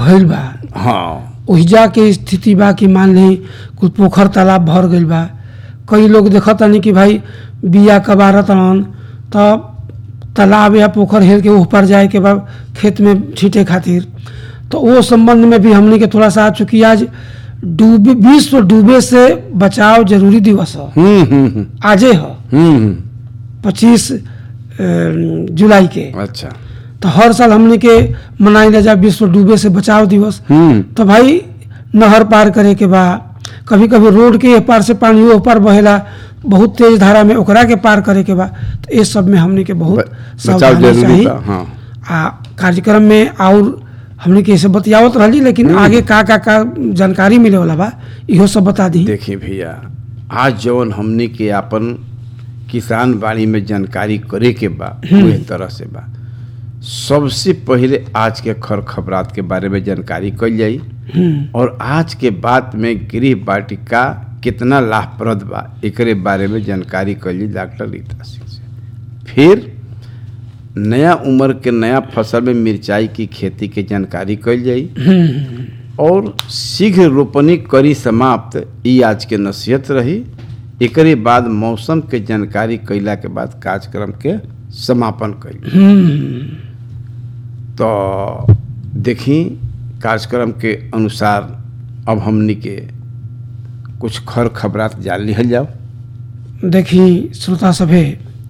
भइल बा हाँ ओहिजा के स्थिति बा कि मान ली कुल पोखर तालाब भर गइल बा कई लोग देखतानी कि भाई बिया कबारत रहन तब तालाब या पोखर हेर के ओह पर जाए के बाद खेत में छींटे खातिर तो वो संबंध में भी हमने के थोड़ा सा चूंकि आज डूबे विश्व डूबे से बचाव जरूरी दिवस है हम्म हम्म हम्म, आजे है हम्म हम्म, पच्चीस जुलाई के अच्छा तो हर साल हमने के मनाई जा विश्व डूबे से बचाव दिवस हम्म तो भाई नहर पार करे के बा कभी कभी रोड के एह पार से पानी ओह पार बहेला बहुत तेज धारा में ओकरा के पार करे के बा तो ये सब में हमने के बहुत ब- बचाव सावधानी जरूरी चाहिए बा हाँ आ कार्यक्रम में और हमने के ऐसे बतियावत रहली लेकिन आगे का का का जानकारी मिले वाला बा इहो सब बता दी देखिए भैया आज जौन हमने के आपन किसान बाड़ी में जानकारी करे के बा वही तरह से बा सबसे पहले आज के खर खबरात के बारे में जानकारी कल जाई और आज के बात में गृह वाटिका कितना लाभप्रद बा एकरे बारे में जानकारी कल जाई डॉक्टर रीता सिंह से फिर नया उम्र के नया फसल में मिर्चाई की खेती के जानकारी कल जाई और शीघ्र रोपनी करी समाप्त ई आज के नसीहत रही एकरे बाद मौसम के जानकारी कैला के बाद कार्यक्रम के समापन कैल तो देखी कार्यक्रम के अनुसार अब हमनी के कुछ खर खबरात जान लिहल जाओ देखी श्रोता सभे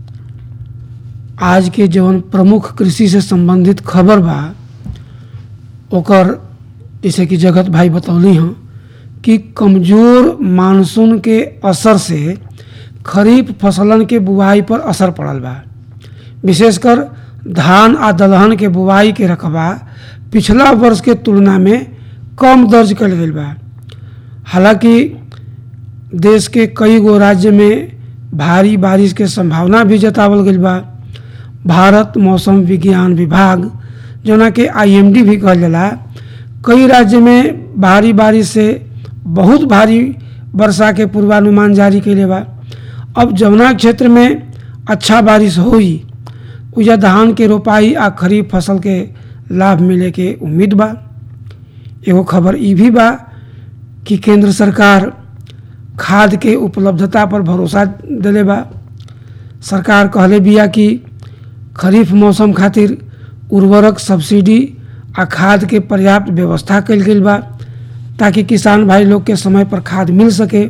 आज के जवन प्रमुख कृषि से संबंधित खबर बा ओकर जैसे कि जगत भाई बतौली हैं कि कमजोर मानसून के असर से खरीफ फसलन के बुआई पर असर पड़ल बा विशेषकर धान आ दलहन के बुआई के रकबा पिछला वर्ष के तुलना में कम दर्ज कल गई बा हालांकि देश के कई गो राज्य में भारी बारिश के संभावना भी जतावल गई बा भारत मौसम विज्ञान विभाग जोना के आईएमडी भी कहल जाला कई राज्य में भारी बारिश से बहुत भारी वर्षा के पूर्वानुमान जारी कैले बा अब जमुना क्षेत्र में अच्छा बारिश होई उजा धान के रोपाई आ खरीफ फसल के लाभ मिले के उम्मीद बा एगो खबर ई भी बा कि केंद्र सरकार खाद के उपलब्धता पर भरोसा दिले बा सरकार कहले बिया कि खरीफ मौसम खातिर उर्वरक सब्सिडी आ खाद के पर्याप्त व्यवस्था कल गई बा ताकि किसान भाई लोग के समय पर खाद मिल सके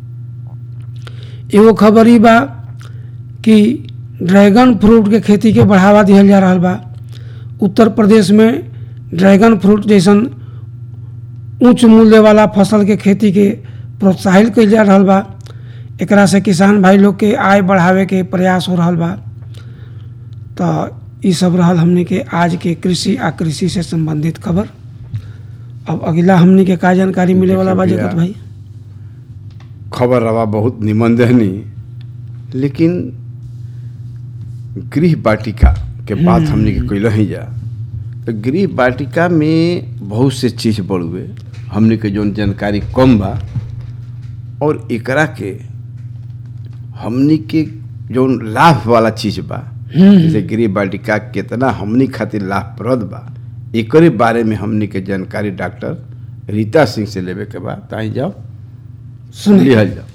एगो खबर ई बा कि ड्रैगन फ्रूट के खेती के बढ़ावा दिहल जा रहा बा उत्तर प्रदेश में ड्रैगन फ्रूट जैसन उच्च मूल्य वाला फसल के खेती के प्रोत्साहित कइल जा रहल बा एकरा से किसान भाई लोग के आय बढ़ावे के प्रयास हो रहल बा तो ई सब रहल हमने के आज के कृषि आ कृषि से संबंधित खबर अब अगला हमने के का जानकारी मिले वाला बा देखिए जगत भैया, भाई खबर रवा बहुत निमन दहनी लेकिन गृह वाटिका के बात हमने के कैल ही जा तो गृह वाटिका में बहुत से चीज बढ़ुए हमने के जौन जानकारी कम बा और एकरा के हमनी के जौन लाभ वाला चीज बा जैसे गृह वाटिका कितना हमनी खातिर लाभप्रद बा एकरे बारे में हमनी के जानकारी डॉक्टर रीता सिंह से लेवे के बा ताई जाओ सुनिए लिहल जाओ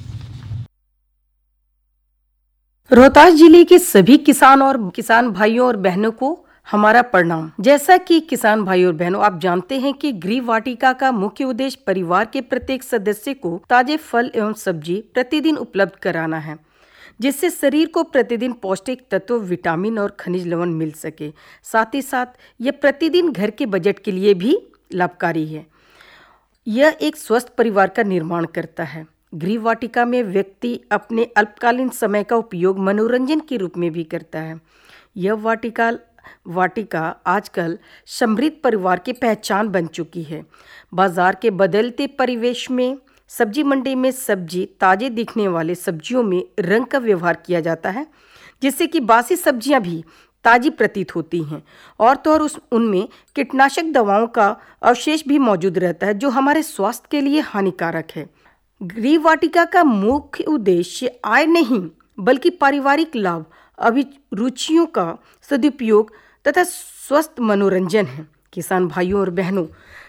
रोहतास जिले के सभी किसान और किसान भाइयों और बहनों को हमारा प्रणाम जैसा कि किसान भाइयों और बहनों आप जानते हैं कि गृह वाटिका का मुख्य उद्देश्य परिवार के प्रत्येक सदस्य को ताजे फल एवं सब्जी प्रतिदिन उपलब्ध कराना है जिससे शरीर को प्रतिदिन पौष्टिक तत्व विटामिन और खनिज लवण मिल सके साथ ही साथ यह प्रतिदिन घर के बजट के लिए भी लाभकारी है यह एक स्वस्थ परिवार का निर्माण करता है गृह वाटिका में व्यक्ति अपने अल्पकालीन समय का उपयोग मनोरंजन के रूप में भी करता है यह वाटिका वाटिका आजकल समृद्ध परिवार की पहचान बन चुकी है बाजार के बदलते परिवेश में सब्जी मंडी में सब्जी ताजे दिखने वाले सब्जियों में रंग का व्यवहार किया जाता है जिससे कि बासी सब्जियां भी ताजी प्रतीत होती हैं और तो और उस उनमें कीटनाशक दवाओं का अवशेष भी मौजूद रहता है जो हमारे स्वास्थ्य के लिए हानिकारक है गृह वाटिका का मुख्य उद्देश्य आय नहीं बल्कि पारिवारिक लाभ अभिरुचियों का सदुपयोग तथा स्वस्थ मनोरंजन है किसान भाइयों और बहनों